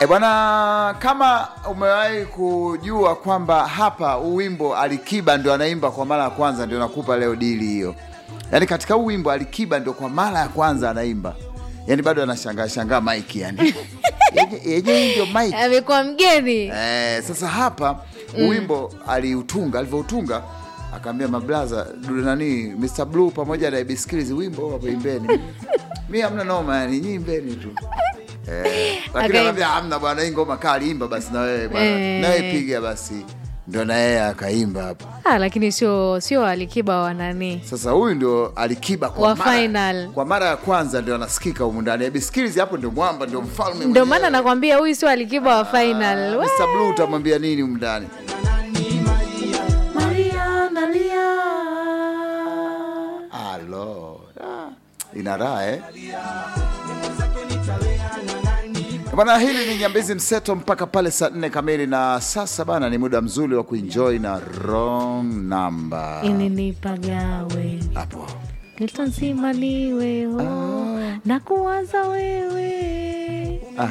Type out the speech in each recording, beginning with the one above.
E bwana, kama umewahi kujua kwamba hapa huu wimbo Alikiba ndio anaimba kwa mara ya kwanza, ndio nakupa leo dili hiyo. Yaani katika huu wimbo Alikiba ndio kwa mara ya kwanza anaimba, yaani bado anashangaa shangaa mike yani Yenye- yenyewe ndio mike amekuwa mgeni Eh, sasa hapa wimbo aliutunga, alivyoutunga akaambia mablaza dude nani Mr Blue pamoja na Ibiskilizi wimbo hapo imbeni. Mi hamna noma yani, nyinyi imbeni tu. Eh, lakini Akaimba. akamwambia hamna bwana, hii ngoma kali, imba basi na wewe bwana. Eh. Na wewe piga basi. Ndio na yeye akaimba hapo. ah, lakini sio sio alikiba wa nani Sasa huyu ndio Alikiba kwa Wa mara, final. kwa mara ya kwanza ndio anasikika humu ndani. Ibiskilizi hapo ndio mwamba, ndio mfalme. ndio mwenyewe. maana nakwambia huyu sio alikiba wa final Wa- Mr Blue utamwambia nini humu ndani? Maria nalia Alo, ah, ina raha eh? Bwana, hili ni Nyambizi Mseto mpaka pale saa nne kamili, na sasa bana, ni muda mzuri wa kuenjoy na wrong number ininipagawe hapo. nitanzima niwe oh, na kuwaza wewe Ah,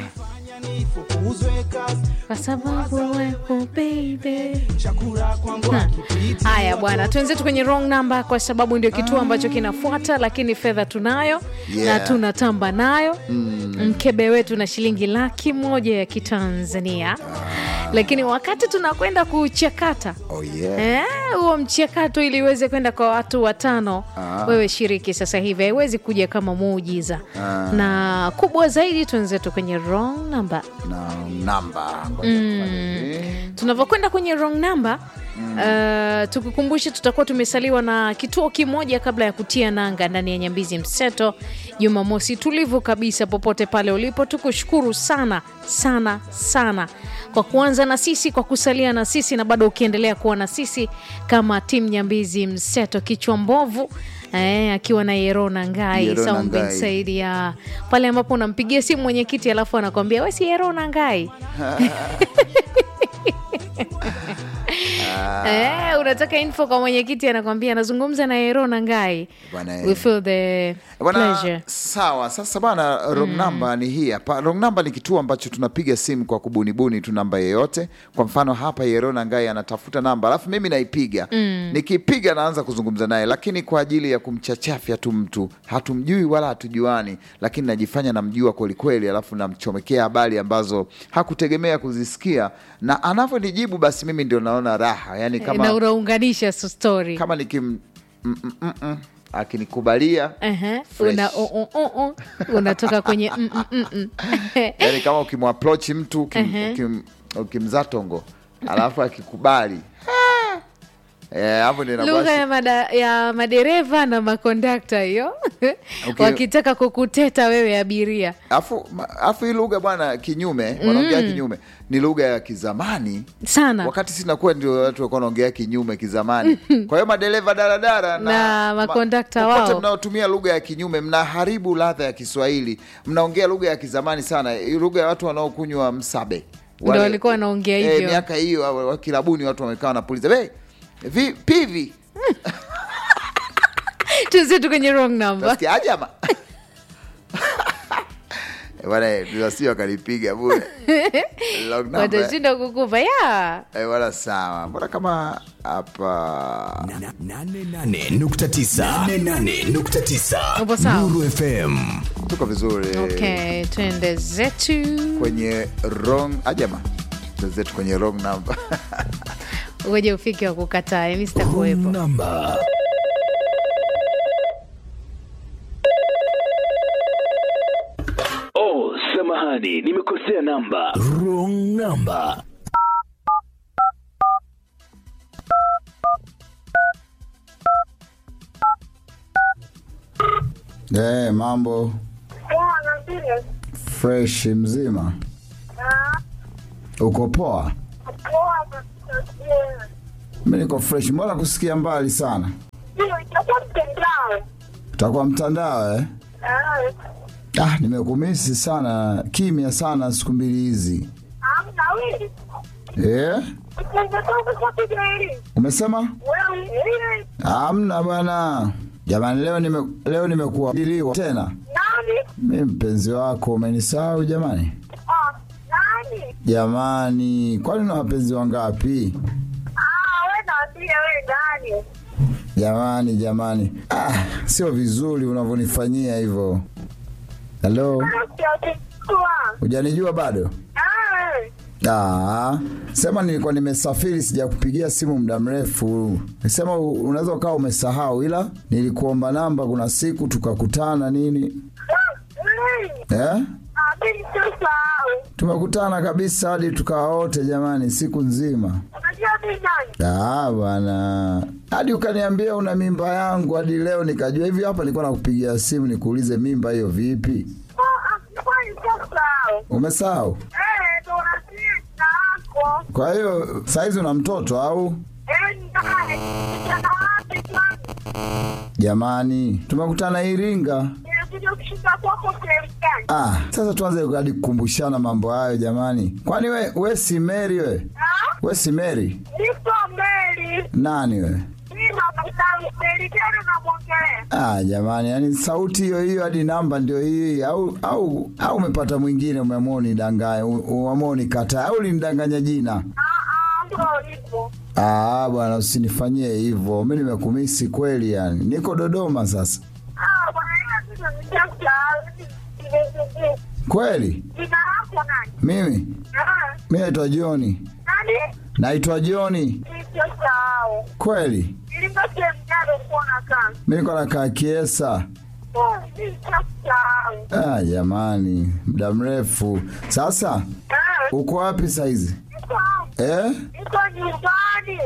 kwa sababu wepo baby. Ha. Haya bwana, tuenzetu kwenye wrong number kwa sababu ndio kituo ambacho kinafuata, lakini fedha tunayo Yeah. na tunatamba nayo mkebe wetu na shilingi laki moja ya Kitanzania, lakini wakati tunakwenda kuchakata oh yeah. Eh, huo mchakato ili iweze kwenda kwa watu watano Ah. wewe shiriki sasa hivi haiwezi kuja kama muujiza Ah. na kubwa zaidi tuenzetu kwenye wrong number na namba Ngoja tufanye hivi. tunavyokwenda kwenye wrong number Uh, tukukumbushe tutakuwa tumesaliwa na kituo kimoja kabla ya kutia nanga ndani ya Nyambizi Mseto Jumamosi tulivu kabisa. Popote pale ulipo, tukushukuru sana sana sana kwa kuanza na sisi, kwa kusalia na sisi na bado ukiendelea kuwa na sisi kama timu Nyambizi Mseto. Kichwa mbovu eh, akiwa na Yerona Ngai Yerona Saum bin Ngai. Said ya pale ambapo unampigia simu mwenyekiti alafu anakwambia we si Yerona Ngai Eh, unataka info kwa mwenyekiti anakwambia anazungumza na Yerona Ngai. Bwana, We feel the Bwana, pleasure. sawa. Sasa bana, wrong number ni hii hapa. Wrong number ni kituo ambacho tunapiga simu kwa kubunibuni tu namba yeyote. Kwa mfano hapa Yerona Ngai anatafuta namba, alafu mimi naipiga. Nikipiga naanza kuzungumza naye, lakini kwa ajili ya kumchachafya tu mtu, hatumjui wala hatujuani, lakini najifanya namjua kwelikweli, alafu namchomekea habari ambazo hakutegemea kuzisikia, na anavyonijibu basi mimi ndio naona raha, yani na kama, unaunganisha su- story. kama nikim mm, mm, mm, mm, akinikubalia Ehe, Fresh. una, uh, uh, uh, uh, unatoka kwenye mm, mm, mm, mm. yani kama ukimwaproach mtu ukim, ukim, ukimzaa tongo alafu akikubali Eh, hapo ndio inakuwa lugha shi- ya, mada, ya madereva na makondakta hiyo Okay. wakitaka kukuteta wewe abiria alafu ma- alafu hii lugha bwana kinyume wanaongea kinyume ni lugha ya kizamani sana wakati sinakuwa ndio watu walikuwa wanaongea kinyume kizamani kwa hiyo madereva daradara Na makondakta popote wao. mnaotumia lugha ya kinyume mnaharibu ladha ya kiswahili mnaongea lugha ya kizamani sana hii lugha ya watu wanaokunywa msabe Ndio walikuwa wanaongea eh, hivyo. miaka hiyo wa- wa kilabuni watu wamekaa wanapuliza "Be, vi, pivi tuzetu kwenye wrong number Utasikia aje ama Eh, bwana tunasi wakanipiga bure Long number. watashinda kukupa ya Eh, bwana sawa mbona kama hapa Na- na- nane nane nukta tisa. Nane nane nukta tisa. Upo sawa? Nuru FM tuko vizuri okay twende zetu kwenye wrong ajama zetu kwenye wrong number uweje ufike wa kukataa mi sitakuwepo namba Oh, samahani, nimekosea namba. wrong number hey, mambo Poa na vile. fresh mzima Ah, uko poa poa na vile. mi niko fresh mbona kusikia mbali sana Ndio, itakuwa mtandao. utakuwa mtandao eh? Ah, ah, nimekumisi sana kimya sana siku mbili hizi hamna wewe. eh? Utatoka kwa pili. umesema Wewe wewe. amna bwana jamani leo nime, leo nimekuwa diliwa tena Nani? mi mpenzi wako umenisahau jamani Ah, nani? nani? Jamani, kwani una wapenzi wangapi? Ah, we naambia we nani? Jamani, jamani, ah, sio vizuri unavyonifanyia hivyo. Halo, Nakiatikua. hujanijua bado? Ah, we. Ah, sema nilikuwa nimesafiri sijakupigia simu muda mrefu. Sema u- unaweza ukawa umesahau, ila nilikuomba namba, kuna siku tukakutana nini Ah, we. eh? Ah, mimi sisahau. Tumekutana kabisa hadi tukawa wote jamani, siku nzima. Unajua mimi nani? Ah, bwana, hadi ukaniambia una mimba yangu, hadi leo nikajua hivi. Hapa nilikuwa nakupigia simu nikuulize mimba hiyo vipi. Ah, ah, nilikuwa nisisahau. Umesahau? Eh, ndo unasikia jina lako. Kwa hiyo saizi una mtoto au? Eh, ni nani? Kijana wapi kwani? Jamani, tumekutana Iringa. Nilikuja kushinda kwako sehemu gani? Ah, sasa tuanze hadi kukumbushana mambo hayo jamani. Kwani we, we si Mary we? Ah, We si Mary? niko Meli. Nani we? Mimi nakutana Meli tena namwongelea. Ah, jamani, yani sauti hiyo hiyo hadi namba ndio hii au au au umepata mwingine umeamua unidanganya, u- umeamua unikataa au ulinidanganya jina? Ah, ah, ndo hivyo. Ah, bwana usinifanyie hivyo. Mimi nimekumisi kweli yani. Niko Dodoma sasa. Ah, bwana yeye sasa nimesahau. Nimesahau. Kweli? Jina lako nani? Mimi Ah, mimi naitwa Joni. nani? Naitwa Joni. Nimesahau. Kweli? Nilikuwa sehemu gani ulikuwa unakaa? Mimi niko nakaa Kiesa. Oh, nimesahau. Ah, jamani, muda mrefu. Sasa Ah, uko wapi saizi? niko hapa. Eh? Niko nyumbani.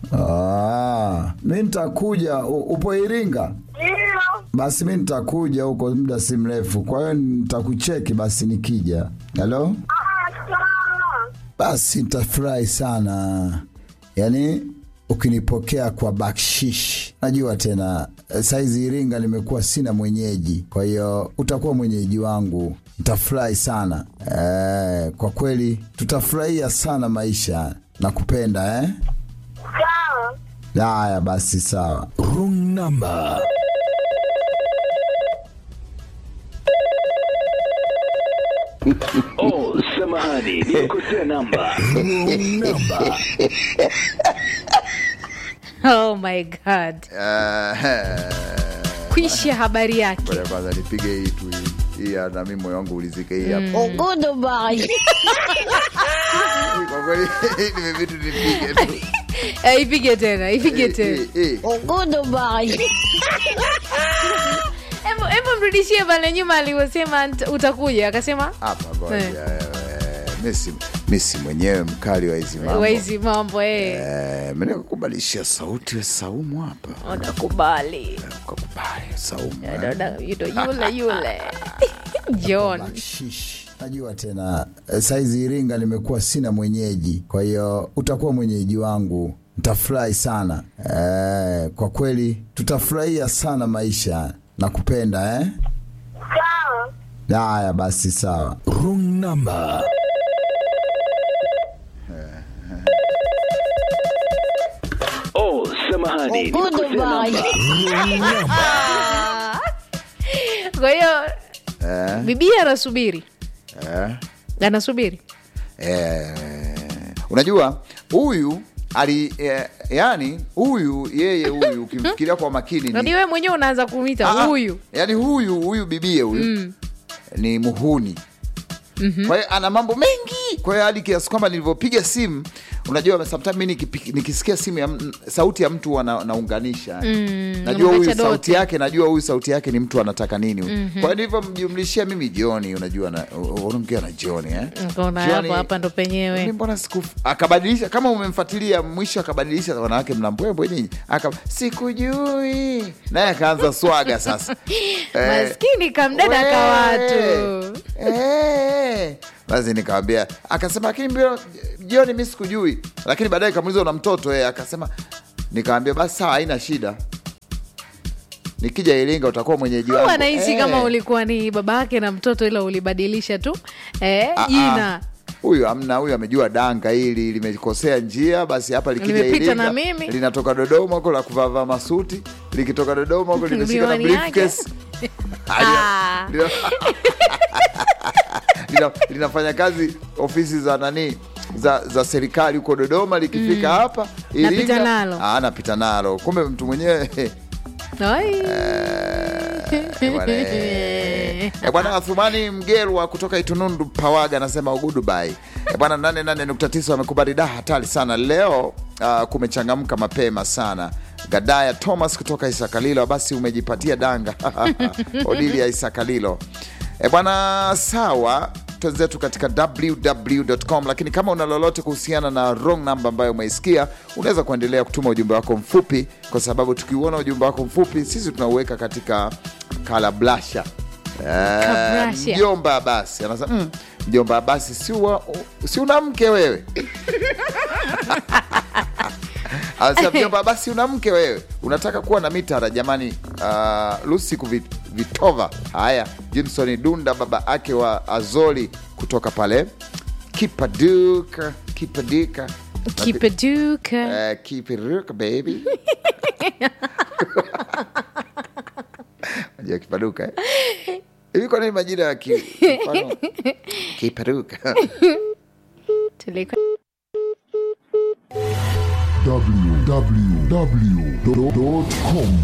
Ah, mi nitakuja. U- Upo Iringa? Ndio. Basi mi nitakuja huko muda si mrefu, kwa hiyo nitakucheki basi nikija. Halo? Ah, sawa. Basi nitafurahi sana, yaani ukinipokea kwa bakshish. Najua tena eh, saizi Iringa nimekuwa sina mwenyeji, kwa hiyo utakuwa mwenyeji wangu. Nitafurahi sana eh, kwa kweli tutafurahia sana maisha. Nakupenda eh? Sawa. Haya basi, sawa. Wrong number. Oh, samahani, nimekosea namba. Wrong number. Oh my god, kwisha habari yake. Ngoja kwanza nipige hii tu hii. hii ya na mimi moyo wangu ulizike hii hapa. Kwa kweli nimevitu nipige tu. Eh, ipige tena, ipige Eh, tena. eh, eh. Hebu hebu mrudishie pale nyuma alivyosema nt- utakuja, akasema Hapa ngoja. Eh. eh, Messi Messi mwenyewe mkali wa hizi mambo. waizi mambo eh, Eh, mimi nikakubadilishia sauti ya Saumu hapa. unakubali Ukakubali Saumu. eh. Dada, you know, yule yule John. Bakshish. Najua tena eh, saizi Iringa nimekuwa sina mwenyeji, kwa hiyo utakuwa mwenyeji wangu. Nitafurahi sana eh, kwa kweli tutafurahia sana maisha. Nakupenda eh? Sawa. Haya basi, sawa. Wrong number. Oh, samahani, nimekosea namba. Kwa hiyo Eh, bibia anasubiri, eh. anasubiri Eh, unajua huyu ali eh, yani huyu yeye huyu ukimfikiria kwa makini nani ni, wewe mwenyewe unaanza kumwita Ah, huyu yani huyu huyu bibie huyu ni muhuni kwa hiyo ana mambo mengi kwa hiyo hadi kiasi kwamba nilivyopiga simu unajua sometimes mi nikipi- nikisikia simu ya m- sauti ya mtu huwa na, naunganisha najua huyu unaacha sauti doti. yake najua huyu sauti yake ni mtu anataka nini huyu. kwa hiyo nilivyomjumlishia mimi joni unajua na- u- unaongea na joni eh? Kaona Johnny- hapo hapa ndo Mimi penyewe mbona siku akabadilisha kama umemfuatilia mwisho akabadilisha wanawake mnambwembwe nyinyi aka sikujui naye akaanza swaga sasa Eh, maskini kamdada we- kawatu eh. basi nikawambia akasema lakini mbio jioni mi sikujui lakini baadaye kamuliza una mtoto eh. akasema nikawambia basi sawa haina shida nikija iringa utakuwa mwenyeji wangu anahisi Eh. kama ulikuwa ni baba yake na mtoto ila ulibadilisha tu eh, Ah, jina ah. huyu amna huyu amejua danga hili limekosea njia basi hapa likija Limepita Iringa, na mimi. linatoka dodoma huko la kuvavaa masuti likitoka dodoma huko limeshika na Miwani yake. briefcase. Ah. Lina- lina, linafanya kazi ofisi za nani za, za serikali huko Dodoma, likifika hapa Napita Iringa, nalo. ah, napita nalo, kumbe mtu mwenyewe Ai. Eh, bwana, eh. Eh, bwana Athumani Mgelwa kutoka Itunundu Pawaga anasema ugudubai. Eh, bwana 88.9 wamekubali da hatari sana leo. Uh, kumechangamka mapema sana. Gadaya Thomas kutoka Isakalilo, basi umejipatia danga Odilia Isakalilo. E bwana, sawa twenzetu katika www.com, lakini kama una lolote kuhusiana na wrong number ambayo umeisikia, unaweza kuendelea kutuma ujumbe wako mfupi, kwa sababu tukiuona ujumbe wako mfupi sisi tunauweka katika kalablasha. Eh, Kabrasha. Mjomba basi anasema mm, mjomba basi si, wa- si una mke wewe Anasema mjomba basi una mke wewe, unataka kuwa na mitara jamani. Uh, Lucy kuvit- Vitova. Haya, Jimson Dunda baba ake wa Azoli kutoka pale Kipaduka, Kipaduka, Kipaduka. uh, Kipaduka baby Unajua Kipaduka eh? hivi kwa nini majina ya ki, mfano Kipaduka Tuliko- www.com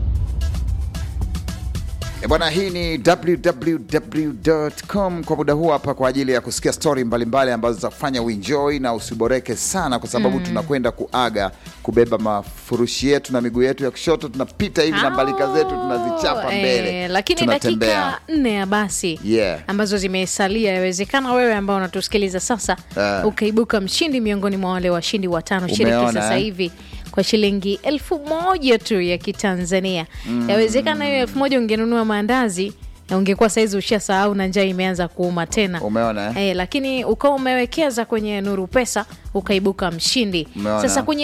E bwana, hii ni www.com kwa muda huu hapa kwa ajili ya kusikia stori mbalimbali ambazo zitafanya uenjoy na usiboreke sana, kwa sababu tunakwenda kuaga kubeba mafurushi yetu na miguu yetu ya kushoto, tunapita hivi na mbalika zetu tunazichapa Oh, mbele, eh, lakini tunatembea. dakika nne ya basi Yeah. ambazo zimesalia, yawezekana wewe ambao unatusikiliza sasa Ah. ukaibuka mshindi miongoni mwa wale washindi watano. Shiriki Umeona, sasa eh? hivi kwa shilingi elfu moja tu ya Kitanzania. Yawezekana hiyo elfu moja ungenunua maandazi na ungekuwa saizi ushasahau na njaa imeanza kuuma tena. Umeona eh? Eh, lakini ukawa umewekeza kwenye Nuru Pesa ukaibuka mshindi. Umeona. Sasa kwenye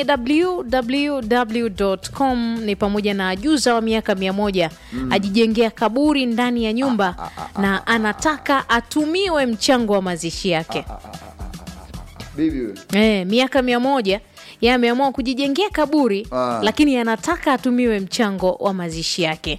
www.com ni pamoja na ajuza wa miaka mia moja ajijengea kaburi ndani ya nyumba na anataka atumiwe mchango wa mazishi yake. Bibi wewe. Eh, miaka mia moja yeye ameamua kujijengea kaburi Ah. lakini anataka atumiwe mchango wa mazishi yake.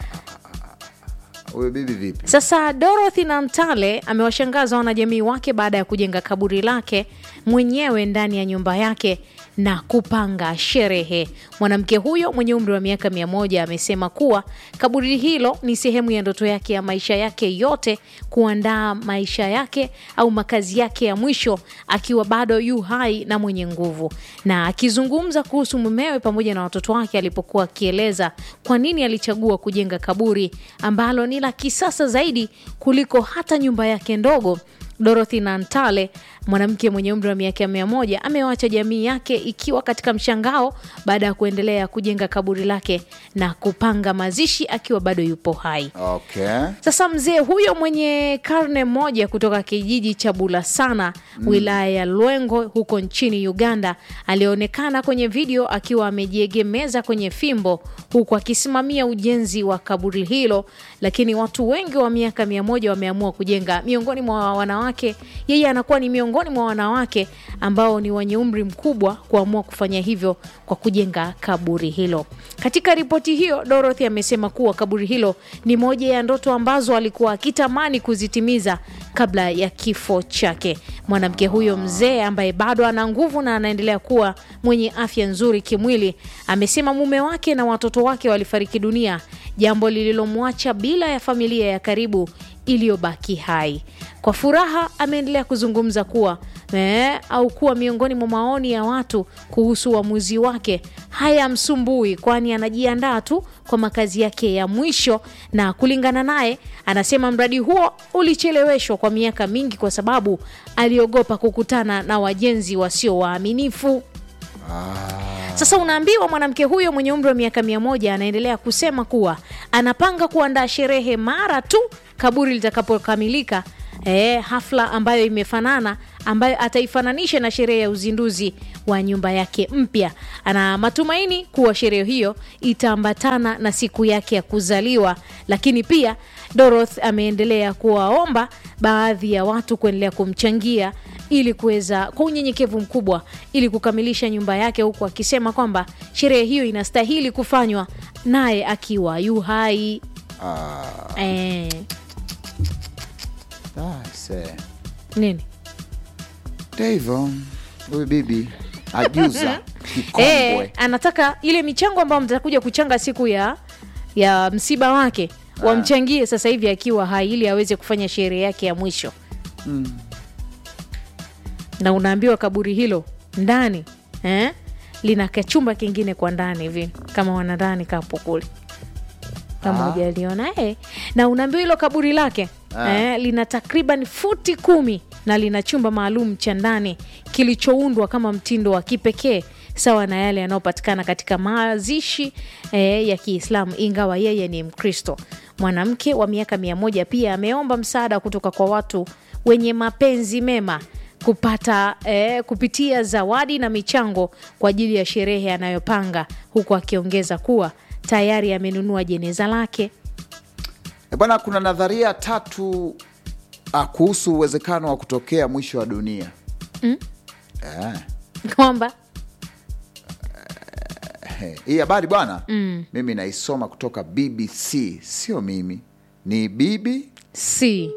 huyo bibi vipi? Sasa Dorothy Nantale amewashangaza wanajamii wake baada ya kujenga kaburi lake mwenyewe ndani ya nyumba yake na kupanga sherehe. Mwanamke huyo mwenye umri wa miaka mia moja amesema kuwa kaburi hilo ni sehemu ya ndoto yake ya maisha yake yote, kuandaa maisha yake au makazi yake ya mwisho akiwa bado yu hai na mwenye nguvu. Na akizungumza kuhusu mumewe pamoja na watoto wake alipokuwa akieleza kwa nini alichagua kujenga kaburi ambalo ni la kisasa zaidi kuliko hata nyumba yake ndogo. Dorothy Nantale, mwanamke mwenye umri wa miaka mia moja, amewacha jamii yake ikiwa katika mshangao baada ya kuendelea kujenga kaburi lake na kupanga mazishi akiwa bado yupo hai. Okay. Sasa mzee huyo mwenye karne moja kutoka kijiji cha Bulasana wilaya ya Lwengo huko nchini Uganda alionekana kwenye video akiwa amejiegemeza kwenye fimbo huku akisimamia ujenzi wa kaburi hilo, lakini watu wengi wa miaka mia moja wameamua kujenga miongoni mwa wanawake. Yeye anakuwa ni miongoni mwa wanawake ambao ni wenye umri mkubwa kuamua kufanya hivyo kwa kujenga kaburi hilo. Katika ripoti hiyo, Dorothy amesema kuwa kaburi hilo ni moja ya ndoto ambazo alikuwa akitamani kuzitimiza kabla ya kifo chake. Mwanamke huyo mzee ambaye bado ana nguvu na anaendelea kuwa mwenye afya nzuri kimwili, amesema mume wake na watoto wake walifariki dunia, jambo lililomwacha bila ya familia ya karibu iliyobaki hai. Kwa furaha ameendelea kuzungumza kuwa eh, au kuwa miongoni mwa maoni ya watu kuhusu uamuzi wake hayamsumbui, kwani anajiandaa tu kwa makazi yake ya mwisho. Na kulingana naye, anasema mradi huo ulicheleweshwa kwa miaka mingi kwa sababu aliogopa kukutana na wajenzi wasio waaminifu. Sasa unaambiwa mwanamke huyo mwenye umri wa miaka mia moja anaendelea kusema kuwa anapanga kuandaa sherehe mara tu kaburi litakapokamilika, eh, hafla ambayo imefanana ambayo ataifananisha na sherehe ya uzinduzi wa nyumba yake mpya. Ana matumaini kuwa sherehe hiyo itaambatana na siku yake ya kuzaliwa, lakini pia Dorothy ameendelea kuwaomba baadhi ya watu kuendelea kumchangia ili kuweza kwa unyenyekevu mkubwa ili kukamilisha nyumba yake, huku akisema kwamba sherehe hiyo inastahili kufanywa naye akiwa yu hai. Ah, Eh, ah, Se. nini Ndio hivyo huyu bibi ajuza Eh, kikongwe anataka ile michango ambayo mtakuja kuchanga siku ya ya msiba wake wamchangie sasa hivi akiwa hai ili aweze kufanya sherehe yake ya mwisho na unaambiwa kaburi hilo ndani eh, lina kachumba kingine kwa ndani hivi kama wanadhani kapo kule kama Ah. hujaliona eh. na unaambiwa hilo kaburi lake eh, lina takriban futi kumi na lina chumba maalum cha ndani kilichoundwa kama mtindo wa kipekee sawa na yale yanayopatikana katika mazishi eh, ya Kiislamu, ingawa yeye ni Mkristo. Mwanamke wa miaka mia moja pia ameomba msaada kutoka kwa watu wenye mapenzi mema kupata eh, kupitia zawadi na michango kwa ajili ya sherehe anayopanga, huku akiongeza kuwa tayari amenunua jeneza lake. E bwana, kuna nadharia tatu ah, kuhusu uwezekano wa kutokea mwisho wa dunia eh. kwamba He, hii habari bwana mimi naisoma kutoka BBC, sio mimi, ni bibi si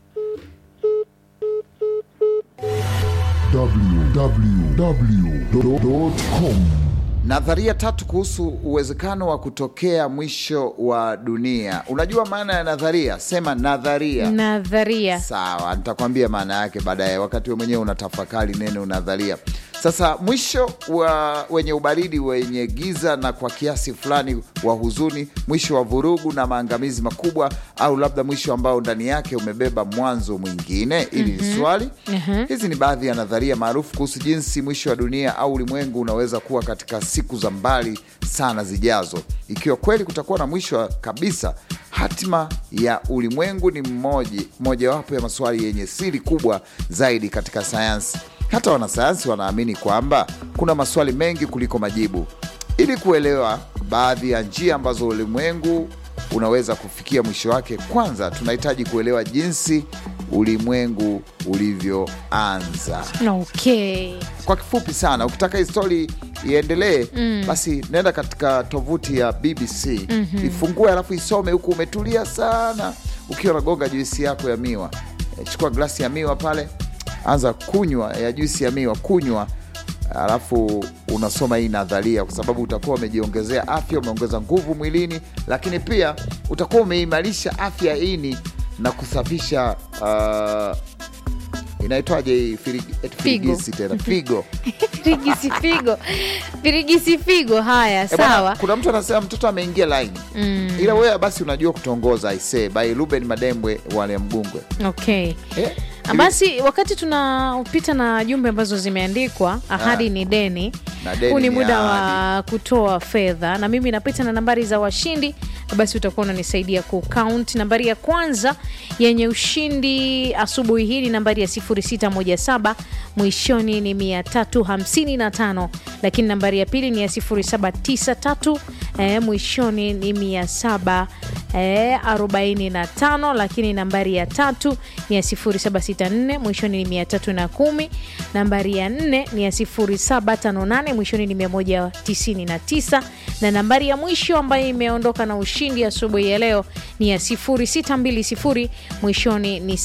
www.com nadharia tatu kuhusu uwezekano wa kutokea mwisho wa dunia. Unajua maana ya nadharia? Sema nadharia. nadharia Sawa, nitakwambia maana yake baadaye, wakati we mwenyewe unatafakari neno nadharia. Sasa mwisho wa wenye ubaridi, wenye giza na kwa kiasi fulani wa huzuni, mwisho wa vurugu na maangamizi makubwa, au labda mwisho ambao ndani yake umebeba mwanzo mwingine. Ili ni swali. Hizi ni baadhi ya nadharia maarufu kuhusu jinsi mwisho wa dunia au ulimwengu unaweza kuwa katika siku za mbali sana zijazo. Ikiwa kweli kutakuwa na mwisho wa kabisa, hatima ya ulimwengu ni mmoja mojawapo ya maswali yenye siri kubwa zaidi katika sayansi. Hata wanasayansi wanaamini kwamba kuna maswali mengi kuliko majibu. Ili kuelewa baadhi ya njia ambazo ulimwengu unaweza kufikia mwisho wake, kwanza tunahitaji kuelewa jinsi ulimwengu ulivyoanza. okay. Kwa kifupi sana, ukitaka hii stori iendelee, basi nenda katika tovuti ya BBC ifungue, alafu isome huku umetulia sana, ukiwa unagonga juisi yako ya miwa. E, chukua glasi ya miwa pale, anza kunywa ya juisi ya miwa, kunywa alafu unasoma hii nadharia, kwa sababu utakuwa umejiongezea afya, umeongeza nguvu mwilini, lakini pia utakuwa umeimarisha afya ya ini na kusafisha uh, inaitwaje hii firigi- eti Figo. firigisi tena figo firigisi figo firigisi figo haya Eh, bwana, sawa kuna mtu anasema mtoto ameingia laini ila wewe basi unajua kutongoza aisee by Ruben Madembwe wale Mgungwe okay eh? basi wakati tunapita na jumbe ambazo zimeandikwa ahadi ni deni Na deni huu ni ni muda wa kutoa fedha na mimi napita na nambari za washindi basi utakuwa unanisaidia kucount nambari ya kwanza yenye ushindi asubuhi hii ni nambari ya 0617 mwishoni ni 355 lakini nambari ya pili ni ya 0793 eh, mwishoni ni 700 eh, 45 lakini nambari ya tatu ni ya 0764 mwishoni ni 310 nambari ya nne ni ya 0758 mwishoni ni 199 na nambari ya mwisho ambayo imeondoka na ushindi asubuhi ya leo ni ya 0620 mwishoni ni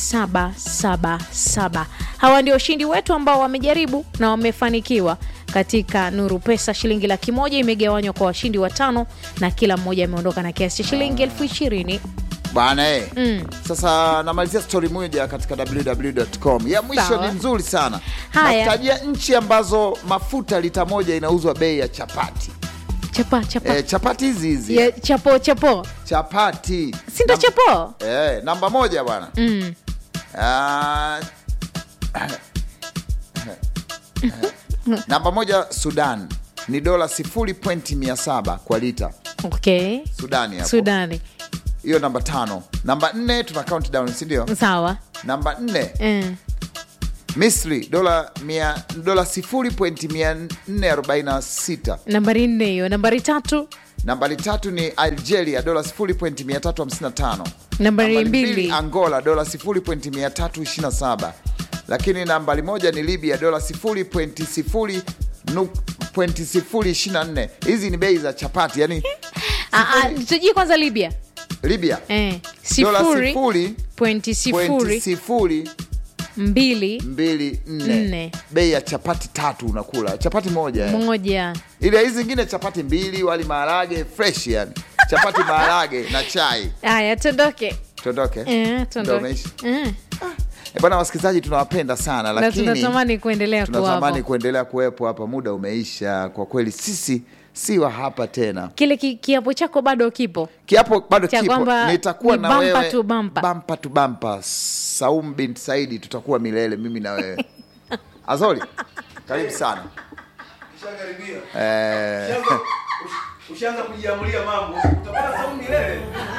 777 hawa ndio ushindi wetu ambao wamejaribu na wamefanikiwa katika Nuru Pesa. Shilingi laki moja imegawanywa kwa washindi watano na kila mmoja ameondoka na kiasi cha shilingi elfu ishirini. bana eh. Sasa namalizia stori moja katika www.com ya mwisho Sawa. ni nzuri sana Haya. nakutajia nchi ambazo mafuta lita moja inauzwa bei ya chapati Chapa chapa eh, chapati hizi hizi ya, chapo chapo chapati sindo Nam- chapo eh, namba moja bwana mm. Ah, namba moja Sudan ni dola sifuri pointi mia saba kwa lita Okay. Sudani hapo. Sudani hiyo namba tano. Namba nne tuna countdown, si ndio? sawa Namba nne mm. Misri dola mia dola sifuri pointi mia nne arobaini na sita. Nambari nne hiyo. Nambari tatu Nambari tatu ni Algeria dola sifuri pointi mia tatu hamsini na tano. Nambari mbili. Angola dola sifuri pointi mia tatu ishirini na saba. Lakini nambari moja ni Libya dola sifuri pointi sifuri nu- pointi sifuri ishirini na nne. Hizi ni bei za chapati, yani Ah, ah, tujie kwanza Libya Libya eh. dola sifuri sifuri pointi pointi sifuri sifuri mbili mbili nne Nne. bei ya chapati tatu unakula chapati moja eh. moja ile hizi zingine chapati mbili wali maharage fresh yani chapati maharage na chai haya tuondoke tuondoke Eh, Ndio tuondoke umeisha? Eh, Eh, bwana wasikilizaji tunawapenda sana na lakini tunatamani kuendelea tunatamani kuwapo kuendelea kuwepo hapa muda umeisha kwa kweli sisi si wa hapa tena kile ki, kiapo chako bado kipo kiapo bado Cha kipo kwamba nitakuwa ni na bumper wewe to bumper. bumper to bumper. Saum bin Saidi tutakuwa milele mimi na wewe Azoli karibu sana eh, ushaanza kujiamulia mambo utapata saumu milele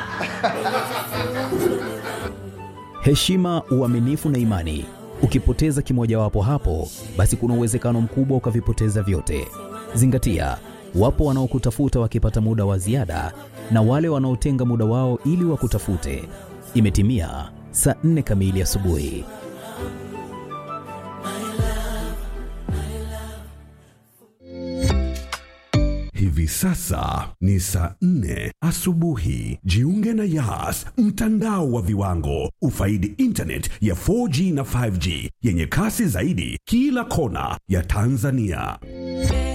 heshima, uaminifu na imani. Ukipoteza kimojawapo hapo, basi kuna uwezekano mkubwa ukavipoteza vyote. Zingatia, wapo wanaokutafuta wakipata muda wa ziada na wale wanaotenga muda wao ili wakutafute. Imetimia saa nne kamili asubuhi. Hivi sasa ni saa nne asubuhi. Jiunge na Yas, mtandao wa viwango. Ufaidi internet ya 4G na 5G yenye kasi zaidi kila kona ya Tanzania.